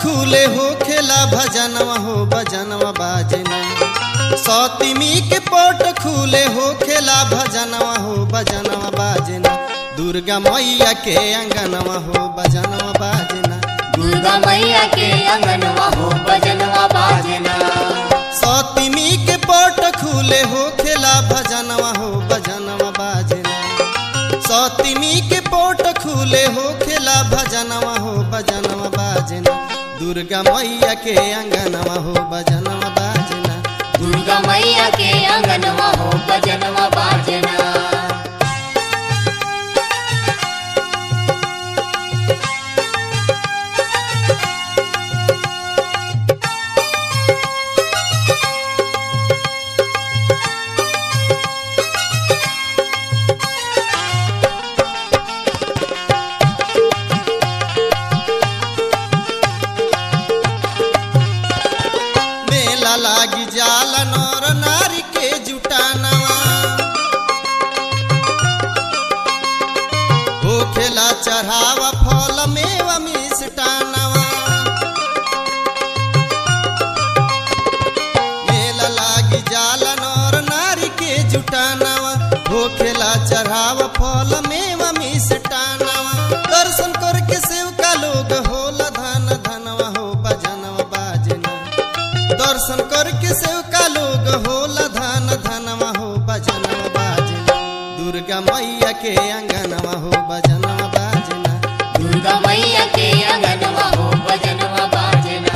खुले हो खेला भजनवा हो भजनवा बाजना सौतिमी के पोट खुले हो खेला भजनवा हो भजनवा बाजना दुर्गा मैया के अंगनवा हो भजनवा बाजना दुर्गा मैया के अंगनवा हो भजनवा बाजना सौतिमी के पोट खुले हो खेला भजनवा हो भजनवा बाजना सौतिमी के पोट खुले हो खेला भजनवा हो भजनवा बाजना दुर्गा मैया के अंगनवा हो भजनवा बाजना दुर्गा मैया के अंगनवा हो भजनवा बाजना मेला लागी जाला नर नारी के जुटानवा हो खेला चढ़ावा फल मेवा मिष्टानवा मेला लागी जाला नर नारी के जुटानवा हो खेला चढ़ावा फल मेवा मिष्टानवा दर्शन करके सेवका लोग होला धन धनवा हो भजनवा बाजना दर्शन करके सेवका लोग होला धन धनवा हो भजनवा बाजना दुर्गा मैया के अंगनवा हो भजनवा बाजना दुर्गा मैया के अंगनवा हो भजनवा बाजना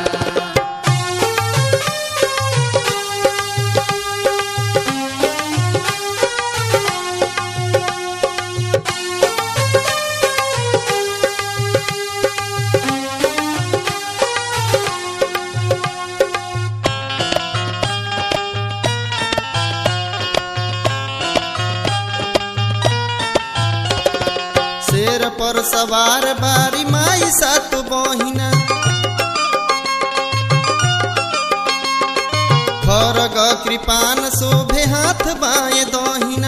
शेर पर सवार बारी माई सात बहिना खरग कृपान शोभे हाथ बाए दहिना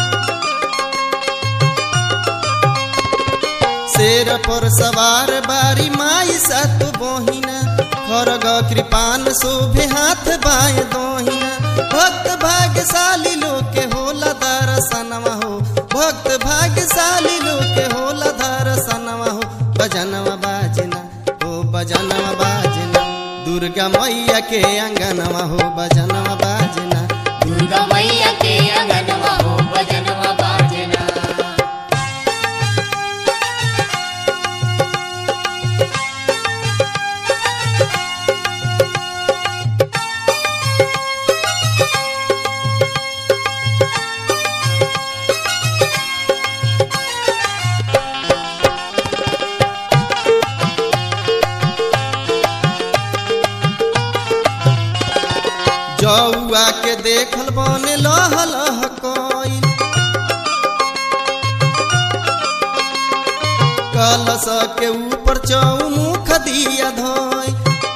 शेर पर सवार बारी माई सात बहिना खरग कृपान शोभे हाथ बाए दहिना भक्त भाग्यशाली लोग के होला दर्शनवा हो भक्त भाग्यशाली लोग के होला दर्शनवा हो भजनवा बाजना हो भजनवा बाजना दुर्गा मैया के अंगनवा हो भजनवा बाजना दुर्गा मैया के अंगनवा हो भजनवा बाजना जौआ के देखल बने लह लह कोइल कलश के ऊपर चौमुख दिया धोई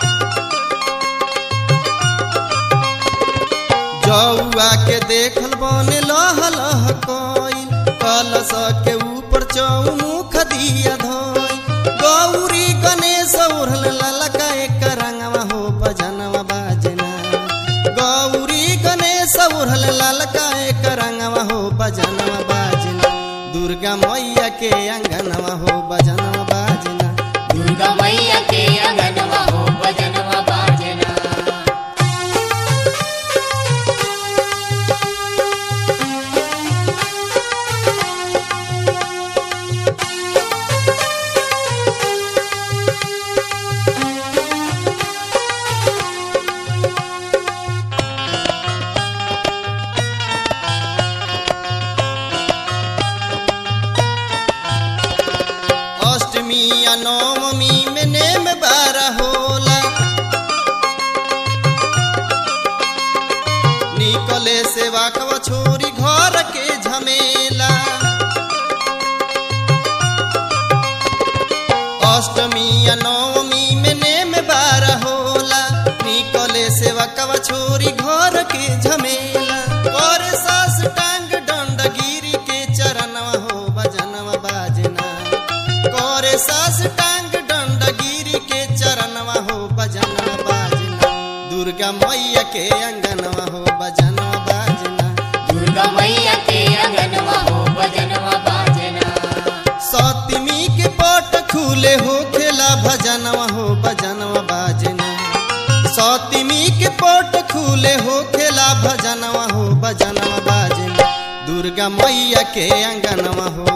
जौआ के देखल बने लह लह कोइल कलश के ऊपर चौमुख दिया धोई गौरी गणेश उड़ल ललका एक रंगवा हो भजनवा बाजना गौरी गणेश उड़ल ललका एक रंगवा हो भजनवा बाजना दुर्गा मैया के अंगनवा हो भजनवा बाजना दुर्गा मैया के अंगनवा हो भजनवा बाजना अष्टमी या नवमी में नेम बारह होला निकले सेवा कवा छोरी घर के झमेला अष्टमी या नवमी में नेम बारह होला निकले सेवा कवा छोरी घर के झमेला और सास टांग डंड गिरी के चरणवा हो भजनवा बाजना करे सास टांग डंड गिरी के चरणवा हो मैया के अंगनवा हो बजनवा बाजना दुर्गा मैया के अंगनवा हो भजनवा बाजना सतमी के पट खुले हो खेला भजनवा हो बजनवा बाजना सतमी के पट खुले हो खेला भजनवा हो बजनवा बाजना दुर्गा मैया के अंगनवा हो